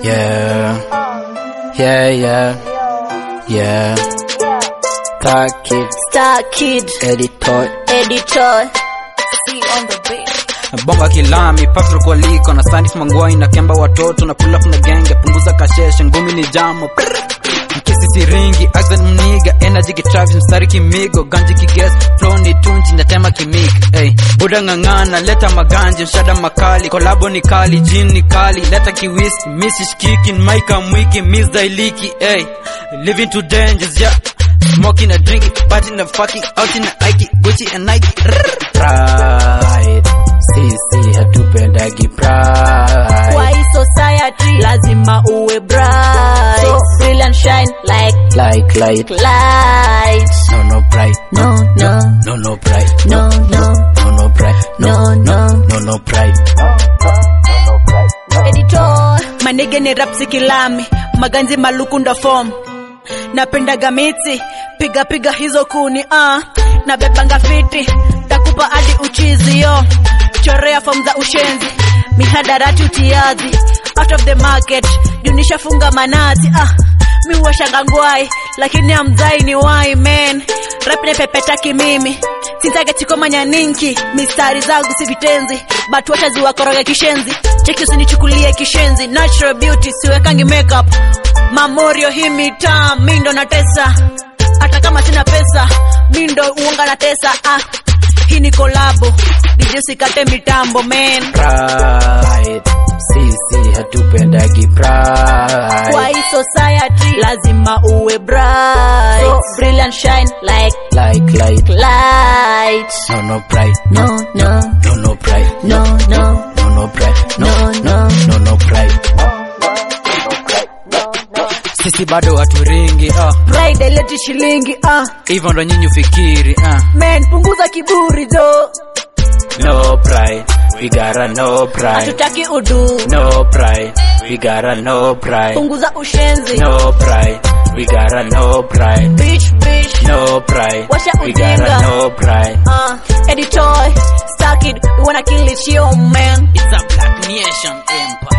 Yeah, yeah, yeah, yeah. Star Kid, Star Kid, editor. editor. See on the beat. Bonga kilami, Patrick kwa liko na Sandis Mangwai na Kemba watoto na pull up na genge, punguza kasheshe, ngumi ni jamo. Mkisi siringi, accent mniga, energy kitravis, mstari kimigo, ganji kiges, flow ni tunji, natema kimik. Hey, buda ngangana, leta maganje, mshada makali, kolabo ni kali, jin ni kali, leta kiwisi, misi shikiki, maika mwiki, miss dailiki, hey, living to dangers, yeah. Smoking and drinking, partying and fucking, out in the Ike, Gucci and Nike. Pride, sisi hatupendagi pride. Kwa hii society lazima uwe bright. So brilliant shine like Like light, light. no no pride, No, no, no no pride, no, no, no no pride, no, no. no no pride. Editor. Manege ni rapsi kilami, maganzi maluku ndo form. Napendaga miti, piga piga hizo kuni ah. Nabebanga fiti, takupa hadi uchizi yo. Chorea form za ushenzi, mihadarati utiazi. Out of the market, junisha funga manati ah. Mi washanga ngwai, lakini amzai ni wai man. Rap ne pepetaki mimi, sintagetikomanya ninki. Mistari zangu si vitenzi, but wacha ziwakoroga kishenzi. Cheki usinichukulie kishenzi, natural beauty siwekangi makeup. Mamorio hii mitaa, mi ndo natesa. Hata kama sina pesa, mi ndo uonga na tesa ah. Hii ni kolabo, DJ sikate mitambo man. Pride, sisi hatupendagi pride. Kwa hii society lazima uwe bright. So brilliant shine like Like light, light. no no pride, No, no, no no pride, no, no, no no pride, no, no. no no pride. Sisi bado haturingi ah, Pride ileti shilingi ah. hivyo ndo nyinyi ufikiri ah. Man, punguza kiburi jo. No pride, we gotta no pride. Hatutaki udu. No pride, we gotta no pride. Punguza ushenzi. No pride, we gotta no pride. Bitch, bitch. No pride, Washa we ujinga. gotta no pride. Uh, editor, stuck it. We wanna kill it, yo, man. It's a black nation empire.